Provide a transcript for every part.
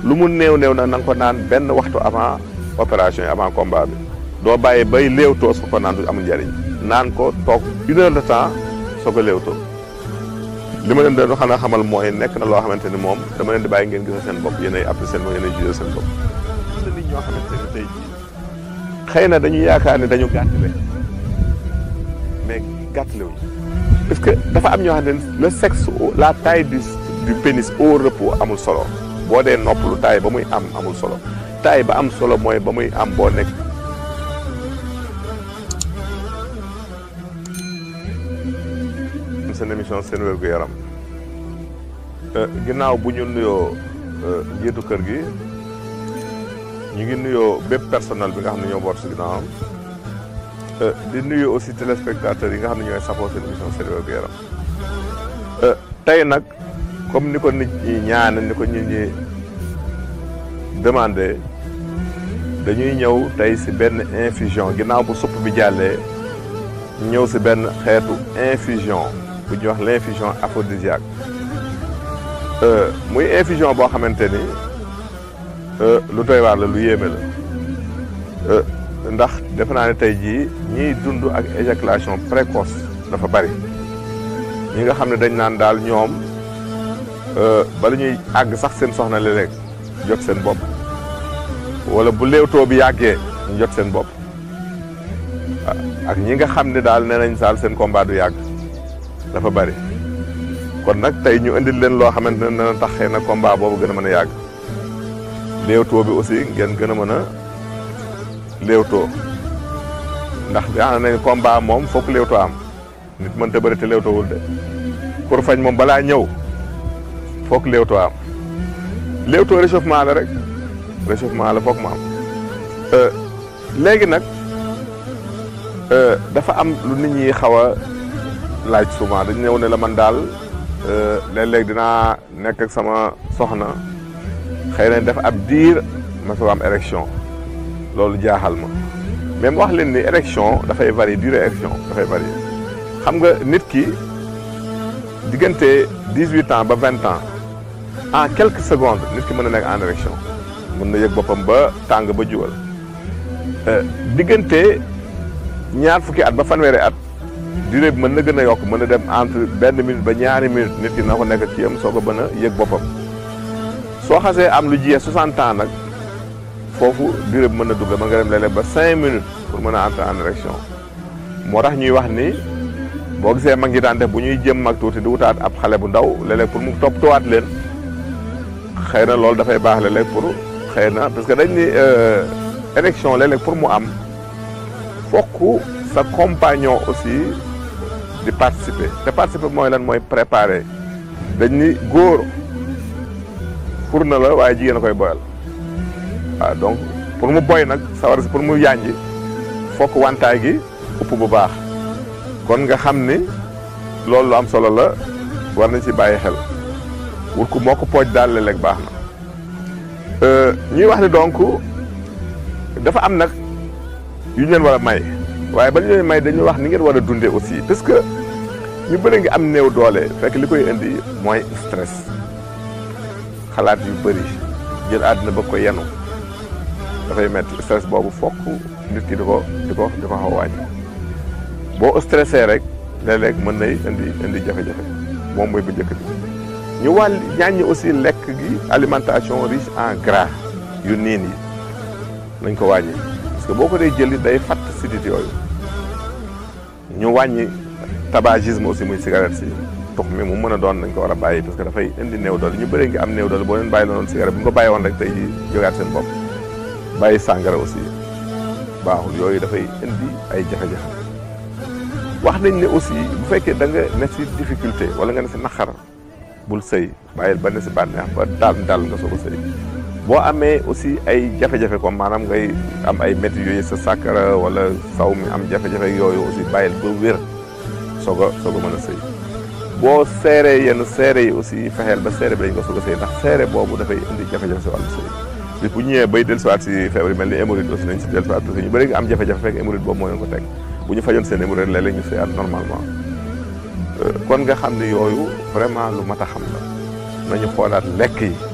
lu mu néew néew na na nga ko naan benn waxtu avant opération yi avant combat bi doo bàyyi bay léewtoo su ko naan du amul njëriñ naan ko toog une heure de temps soo ko léewtoo li ma leen doon xanaa xamal mooy nekk na loo xamante ni moom dama leen di bàyyi ngeen gisal seen bopp yéenay apprécier seen bopp yéenay jugé seen bopp. am na nit ñoo xamante ni tey jii xëy na dañu yaakaar ne dañu gàttale mais gàttale wuñu parce que dafa am ñoo xam ne le sexe la taille du du pénis au repos amul solo boo dee noppalu taille ba muy am amul solo taille ba am solo mooy ba muy am boo nekk. seen émission seen wérgu yaram ginnaaw bu ñu nuyoo njiitu kër gi ñu ngi nuyoo bépp personnel bi nga xam ne ñoo boot si ginnaawam di nuyoo aussi téléspectateurs yi nga xam ne ñooy safoo seen émission seen wérgu yaram tey nag comme ni ko nit ñi ñaan ni ko nit ñi demandé dañuy ñëw tey si benn infusion ginnaaw bu supp bi jàllee ñëw si benn xeetu infusion bu ñuy wax l' infusion aphrodisiaque muy infusion boo xamante ni lu doy waar la lu yéeme la ndax defe naa ne tey jii ñiy dund ak éjaculation précoce dafa bari ñi nga xam ne dañ naan daal ñoom bala ñuy àgg sax seen soxna léeg-léeg jot seen bopp wala bu léewtoo bi yàggee ñu jot seen bopp ak ñi nga xam ne daal nee nañ saal seen combat du yàgg dafa bari kon nag tey ñu indil leen loo xamante ne dana tax xëy na combat boobu gën a mën a yàgg léewtoo bi aussi ngeen gën a mën a léewtoo ndax yaa nañ combat moom fokk léewtoo am nit mënta bëri te léewtoowul de pour fañ moom balaa ñëw fokk léewtoo am léewtoo réchauffement la rek réchauffement la fokk mu am léegi nag dafa am lu nit ñi xaw a laaj souvent dañu ñëw ne la man daal léeg-léeg dinaa nekk ak sama soxna xëy na def ab diir ma soo am érection loolu jaaxal ma même wax leen ni érection dafay varier durée érection dafay varier xam nga nit ki diggante dix huit ans ba vingt ans en quelques secondes nit ki mën na nekk en érection mën na yëg boppam ba tàng ba juwal diggante ñaar fukki at ba fanweeri at durée bi mën na gën a yokk mën na dem entre benn minute ba ñaari minute nit ki na ko nekk ci am soo ko mën a yëg boppam soo xasee am lu jiyee 60 ans nag foofu durée bi mën na dugg mën nga dem léeg-léeg ba 5 minutes pour mën a entrer en érection moo tax ñuy wax ni boo gisee mag ñi daan def bu ñuy jëm mag tuuti di wutaat ab xale bu ndaw léeg-léeg pour mu toppatuwaat leen xëy na loolu dafay baax léeg-léeg pour xëy na parce que dañ ni érection léeg-léeg pour mu am fokk sa compagnon aussi di participer te participer mooy lan mooy préparer dañ ni góor pour na la waaye jigéen a koy boyal waaw donc pour mu boy nag sawar si pour mu yànji fokk wantaay gi upp bu baax kon nga xam ni loolu lu am solo la war nañ ci bàyyi xel wut ku moo ko pooj daal léeg-léeg baax na ñuy wax ni donc dafa am nag yu ñu leen war a may waaye ba ñu leen may dañuy wax ni ngeen war a dundee aussi parce que ñu bëri ngi am néew doole fekk li koy indi mooy stress xalaat yu bëri jël àddina ba ko yenu dafay metti stress boobu fokk nit ki di ko di ko di ko xaw wàññi boo stressé rek léeg-léeg mën nay indi indi jafe-jafe moom mooy bu njëkk bi ñu wàll ñaaññi aussi lekk gi alimentation riche en gras yu niin yi nañ ko wàññi parce que boo ko dee jëli day fatt sidit yooyu ñu wàññi tabagisme aussi muy cigarette si tux mi mu mën a doon dañ ko war a bàyyi parce que dafay indi néew doole ñu bëree ngi am néew doole boo leen bàyyi la noonu cigarette bu ñu ko bàyyi woon rek tey jógaat seen bopp bàyyi sàngara aussi baaxul yooyu dafay indi ay jafe-jafe wax nañ ne aussi bu fekkee da nga ne si difficulté wala nga ne si naqar bul sëy bàyyil ba ne si bànneex ba daal daal nga soog a sëy boo amee aussi ay jafe-jafe comme maanaam ngay am ay métti yooyu sa sàkkara wala saw mi am jafe-jafe yooyu aussi bàyyil ba wér soog a soog a mën a sëy boo seeree yenn seere yi aussi fexeel ba seere bi dañ ko soog a sëy ndax seere boobu dafay indi jafe-jafe si wàllu sëy bis bu ñëwee bay dellusiwaat si feebar yi mel ni hémorroïde aussi nañ si dellusiwaat parce que ñu bëri nga am jafe-jafe fekk hémorroïde boobu moo leen ko teg bu ñu fajoon seen hémorroïde léeg-léeg ñu sëyaat normalement kon nga xam ne yooyu vraiment lu mat a xam la nañu xoolaat lekk yi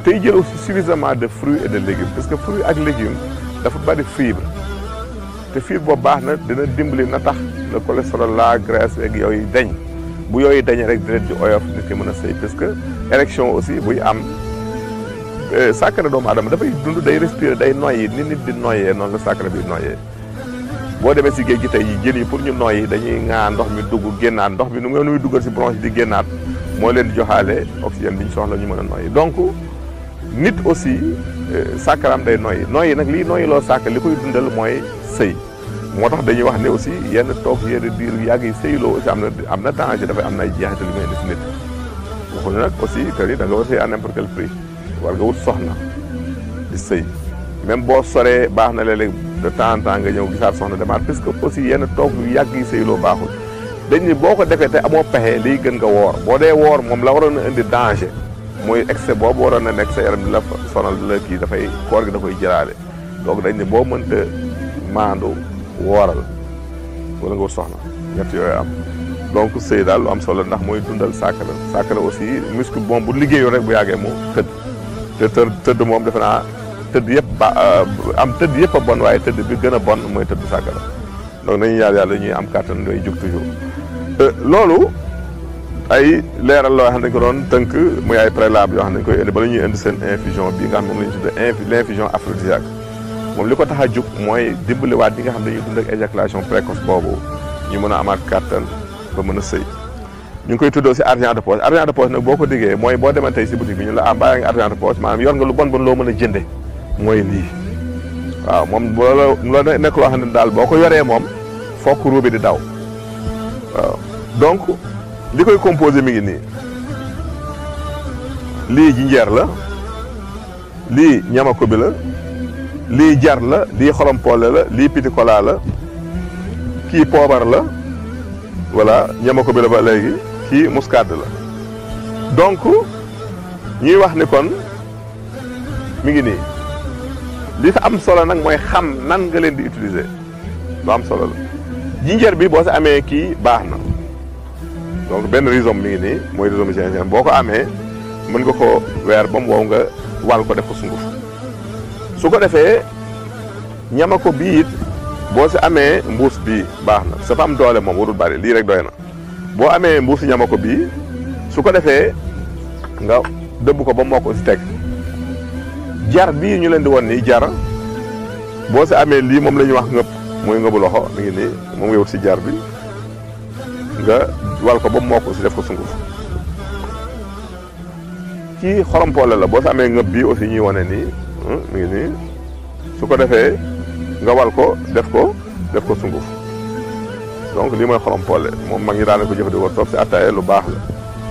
tey jël aussi suffisamment de fruits et de légumes parce que fruits ak légumes dafa bari fibre te fibre boobu baax na dina dimbali na tax le cholestérol la graisse ak yooyu dañ bu yooyu dañee rek deret ji oyof nit ki mën a sëy parce que érection aussi buy am sàkkara doomu aadama dafay dund day respirer day noyyi ni nit di noyyee noonu la sàkkara bi noyyee boo demee si géej gi tey yi jën yi pour ñu noyyi dañuy ŋaa ndox mi dugg génnaat ndox mi nu muy duggal si bronche di génnaat moo leen di joxaale oxygène bi ñu soxla ñu mën a noyyi donc nit aussi sàkkaraam day noyyi noyyi nag lii noyyi loo sàkk li koy dundal mooy sëy moo tax dañuy wax ne aussi yenn toog yenn diir yàgg yi sëyloo aussi am na am na danger dafay am na ay jeexital yu muy indi si nit waxuñu nag aussi que ni da nga war sëy à n'importe quel prix war nga wut soxna di sëy même boo soree baax na léeg-léeg de temps en temps nga ñëw gisaat soxna demaat parce que aussi yenn toog yu yàgg yi sëyloo baaxul dañ ni boo ko defee te amoo pexe liy gën nga woor boo dee woor moom la waroon a indi danger mooy excès boobu waroon na nekk sa yaram di la sonal di la kii dafay koor gi da koy jëlaale donc dañ ne boo mënta maandu wooral wala nga wut soxna ñett yooyu am donc sëy daal lu am solo ndax mooy dundal sàkkara sàkkara aussi muscle moom bu liggéeyoo rek bu yàggee mu tëdd te të tëdd moom defe naa tëdd yëpp ba am tëdd yëpp a bon waaye tëdd bi gën a bon mooy tëdd sàkkara donc nañu ñaan yàlla ñuy am kàttan ngay jug toujours loolu ay leeral loo xam ne dañ ko doon tënk muy ay préalable yoo xam ne dañ koy indi bala ñuy indi seen infusion bi nga xam moom la ñu tuddee l' infusion aphrodisiaque moom li ko tax a jug mooy dimbaliwaat ñi nga xam ne dañuy dund ak éjaculation précoce boobu ñu mën a amaat kàttan ba mën a sëy ñu ngi koy tuddoo si argent de poche argent de poche nag boo ko diggee mooy boo demee tey si boutique bi ñu la ah bàyyi nga argent de poche maanaam yor nga lu bon bon loo mën a jënde mooy lii waaw moom loola la nekk loo xam ne daal boo ko yoree moom fokk ruubi di daw waaw donc li koy composé mi ngi nii lii jinjeer la lii ñamako bi la lii jar la lii xolompoole la lii pitikola la kii poobar la voilà ñamako bi la ba léegi kii muscade la donc ñuy wax ni kon mi ngi nii li fa am solo nag mooy xam nan nga leen di utiliser lu am solo la jinjeer bi boo si amee kii baax na donc benn rhizome mi ngi nii mooy rhizome gingembre boo ko amee mën nga ko weer ba mu wow nga wal ko def ko sunguf su ko defee ñama ko bii it boo si amee mbuus bii baax na sa fa am doole moom warul bari lii rek doy na boo amee mbuusi ñama ko bii su ko defee nga dëbb ko ba moo ko si teg jar bii ñu leen di won nii jar boo si amee lii moom la ñuy wax ngëpp muy ngëbu loxo mi ngi nii moom nga wut si jar bi nga wal ko ba moo ko si def ko sunguf kii xorompoole la boo si amee ngëb bii aussi ñuy wane nii mi ngi nii su ko defee nga wal ko def ko def ko sunguf donc lii mooy xorompoole moom mag ñi daan ko jëfandikoo toog si attaaya lu baax la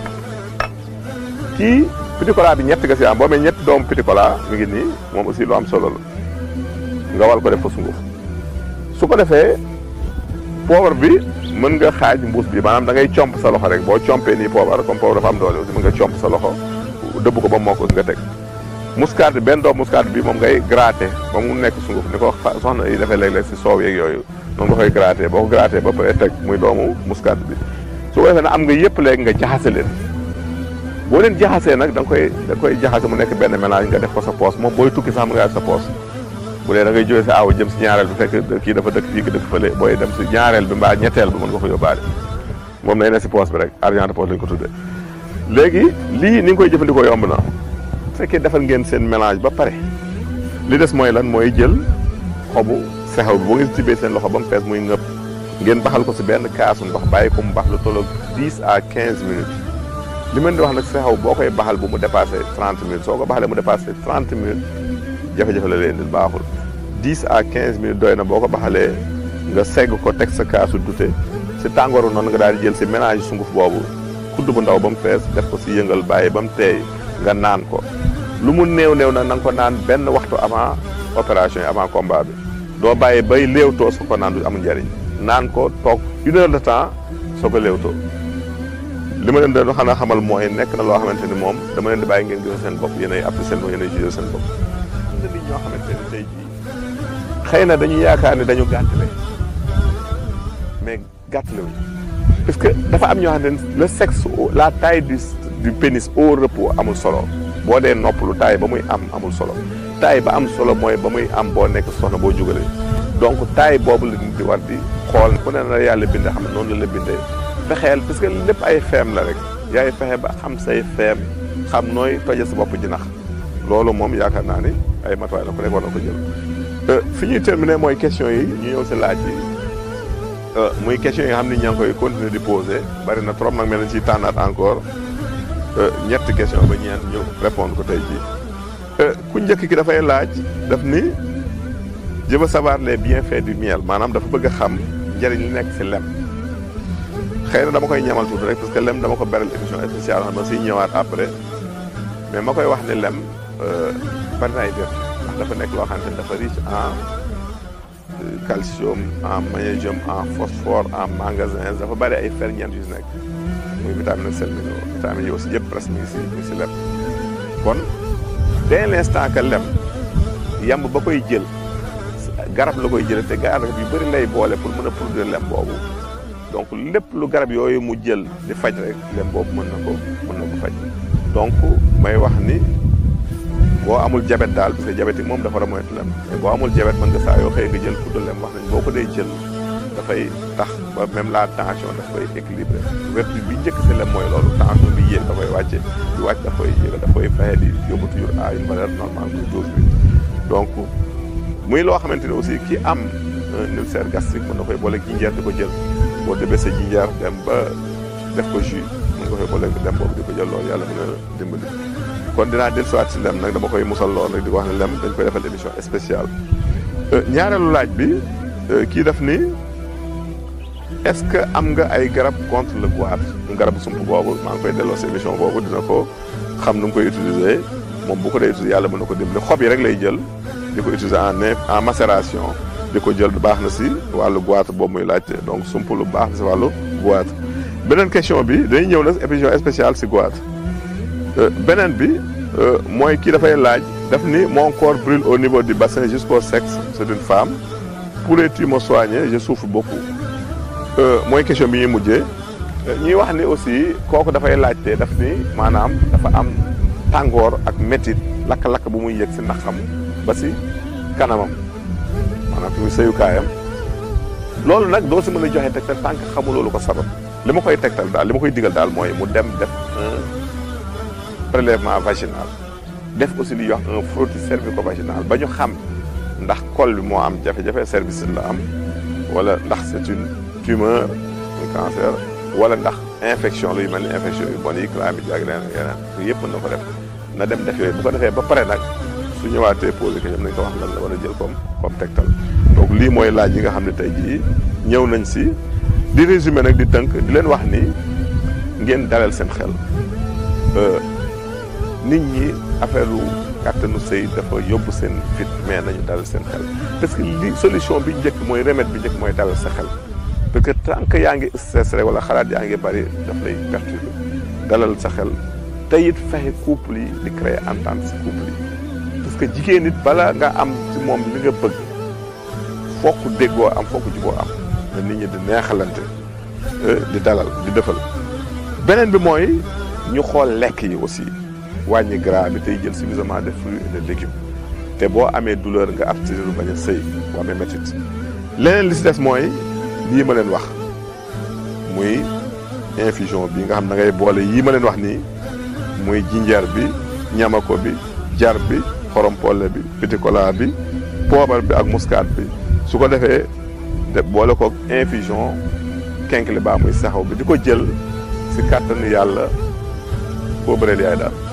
kii pitikola bi ñett nga si am boo amee ñetti doomu pitikola mi ngi nii moom aussi lu am solo la nga wal ko def ko sunguf su ko defee poobar bi mën nga xaaj mbuus bi maanaam da ngay comp sa loxo rek boo compee nii poobar comme poobar dafa am doole aussi mën nga comp sa loxo dëbb ko ba moo ko nga teg muscade bi benn doom muscade bi moom ngay gratter ba mu nekk sunguf ni ko soxna yi defee léeg-léeg si soow yeeg yooyu noonu nga koy gratter boo ko gratter ba pare teg muy doomu muscade bi su ko defee nag am nga yëpp léegi nga jaxase leen boo leen jaxasee nag da nga koy da nga koy jaxase mu nekk benn mélange nga def ko sa poos moom booy tukki sax mën nga def sa poos bu dee da ngay jógee si aaw jëm si ñaareel bi fekk kii dafa dëkk fii ki dëkk fële booy dem si ñaareel bi mbaa ñetteel bi mën nga ko yóbbaale moom nay ne si poos bi rek argent de poche lañ ko tuddee léegi lii ni nga koy jëfandikoo yomb na bu fekkee defal ngeen seen mélange ba pare li des mooy lan mooy jël xobu sexew bi boo ngeen tibbee seen loxo ba mu fees muy ngëpp ngeen baxal ko si benn kaasu ndox bàyyi ko mu bax lu tolloog 10 à 15 minutes li mën di wax nag sexew boo koy baxal bu mu dépassé 30 minutes soo ko baxalee mu dépassé 30 minutes jafe-jafe la leen di baaxul 10 à 15 minutes doy na boo ko baxalee nga segg ko teg sa kaasu dute si tàngooru noonu nga daal di jël si mélange sunguf boobu kudd bu ndaw ba mu fees def ko si yëngal bàyyi ba mu teey nga naan ko lu mu néew néew nag na nga ko naan benn waxtu avant opération yi avant combat bi doo bàyyi bay léewtoo soo ko naan du amul njariñ naan ko toog une heure de temps soo ko léewtoo li ma leen doon xanaa xamal mooy nekk na loo xamante ni moom dama leen di bàyyi ngeen gis seen bopp yéenay apprécier seen bopp yéenay jugé seen bopp am na nit ñoo xamante ni tey jii xëy na dañu yaakaar ni dañu gàttale mais gàttale wuñ parce que dafa am ñoo xam ne le sexe la taille du du pénis au repos amul solo boo dee noppalu taay ba muy am amul solo taay ba am solo mooy ba muy am boo nekk soxna boo jugalee donc taay boobu la nit di war di xool ku ne na yàlla bindee xam ne noonu la la bindee fexeel parce que lépp ay feem la rek yaay fexe ba xam say feem xam nooy toje sa bopp jinax loolu moom yaakaar naa ni ay matuwaay la ku nekk war na ko jël fi ñuy terminer mooy question yi ñu ñëw si laaj yi muy question yi nga xam ni ñaa ngi koy continuer di poser bari na trop nag mel na ciy tànnaat encore ñetti question ba ñeent ñu répondre ko tey jii ku njëkk ki dafay laaj daf ni je veux savoir les bienfaits du miel maanaam dafa bëgg a xam njëriñ li nekk si lem xëy na dama koy ñamal tuuti rek parce que lem dama ko beral émission spéciale xam ma siy ñëwaat après mais ma koy wax ni lem bari na ay vertu ndax dafa nekk loo xamante ni dafa riche en calcium en magnésium en phosphore en manganèse dafa bari ay ferñeent yu si nekk muy vitamine sel minéraux vitamine yi aussi yëpp presque mi ngi si mi ngi si lem kon dès l'instant que lem yamb ba koy jël garab la koy jëlee te garab yu bëri lay boole pour mën a produire lem boobu donc lépp lu garab yooyu mu jël di faj rek lem boobu mën na ko mën na ko faj donc may wax ni boo amul jabet daal parce que jabet yi moom dafa war a moytu lem mais boo amul jabet mën nga saa yoo xëy nga jël poudre lem wax nañ boo ko dee jël dafay tax ba même la tension daf koy équilibré vertu bi njëkk si lem mooy loolu tension bi yéeg da koy wàcce di wàcc daf koy yéeg daf koy fexe di yóbbu toujours à une valeur normale muy dose bi donc muy loo xamante ne aussi ki am un ulcère gastrique mën na koy boole jinjeer di ko jël boo demee sa jinjeer dem ba def ko jus mën nga koy boole dem boobu di ko jël loolu yàlla mën na dimbali kon dinaa dellusiwaat si lem nag dama koy musal lool rek di ko wax ne lem dañ koy defal émission spéciale ñaareelu laaj bi kii def ni est-ce que am nga ay garab contre le goitre mu garab sump boobu maa ngi koy delloo si émission boobu dina ko xam nu mu koy utiliser moom bu ko dee utiliser yàlla mën na ko dimbali xob yi rek lay jël di ko utiliser en en macération di ko jël baax na si wàllu goitre boobu muy laajte donc sump lu baax na si wàllu goitre beneen question bi dañuy ñëw na émission spéciale si goitre beneen bi mooy kii dafay laaj daf ni mon corps brûle au niveau du bassin jusqu'au sexe c'est une femme pourrais-tu me soigner je souffre beaucoup mooy question bi ñuy mujjee ñuy wax ni aussi kooku dafay laajte daf ni maanaam dafa am tàngoor ak métit lakk-lakk bu muy yëg si naqam ba si kanamam maanaam fi muy sëyukaayam loolu nag doo si mën a joxe tegtal tànk xamu loolu ko sabab li ma koy tegtal daal li ma koy digal daal mooy mu dem def un prélèvement vaginal def aussi li ñuy wax un frottis cervico-vaginal ba ñu xam ndax col bi moo am jafe-jafe service la am wala ndax c'est une tumeur un cancer wala ndax infection luy mel ni infection yu bon yi chlamydia ak yeneen yeneen yëpp mën na ko def na dem def yooyu bu ko defee ba pare nag su ñëwaatee posé ko ñoom nañ ko wax lan la war a jël comme comme tegtal donc lii mooy laaj yi nga xam ne tey jii ñëw nañ si di résumé nag di tënk di leen wax ni ngeen dalal seen xel nit ñi affaire lu kàttanu sëy dafa yóbbu seen fit mais nañu dalal seen xel parce que li solution bi njëkk mooy remède bi njëkk mooy dalal sa xel parce que tant que yaa ngi stress rek wala xalaat yaa ngi bari daf lay perturber dalal sa xel te it fexe couple yi di créer entente si couple yi parce que jigéen nit bala nga am ci moom li nga bëgg fokk déggoo am fokk juboo am na nit ñi di neexalante di dalal di defal beneen bi mooy ñu xool lekk yi aussi wàññi gras bi tey jël suffisamment de fruits et de légumes te boo amee douleur nga abstenir lu bañ a sëy boo amee métit leneen li si des mooy lii ma leen wax muy infusion bi nga xam da ngay boole yii ma leen wax nii muy jinjeer bi ñamako bi jar bi xorompole bi pitikola bi poobar bi ak muscade bi su ko defee de boole ko infusion kenkili baa muy saxaw bi di ko jël si kàttanu yàlla boo bëreel yaay daal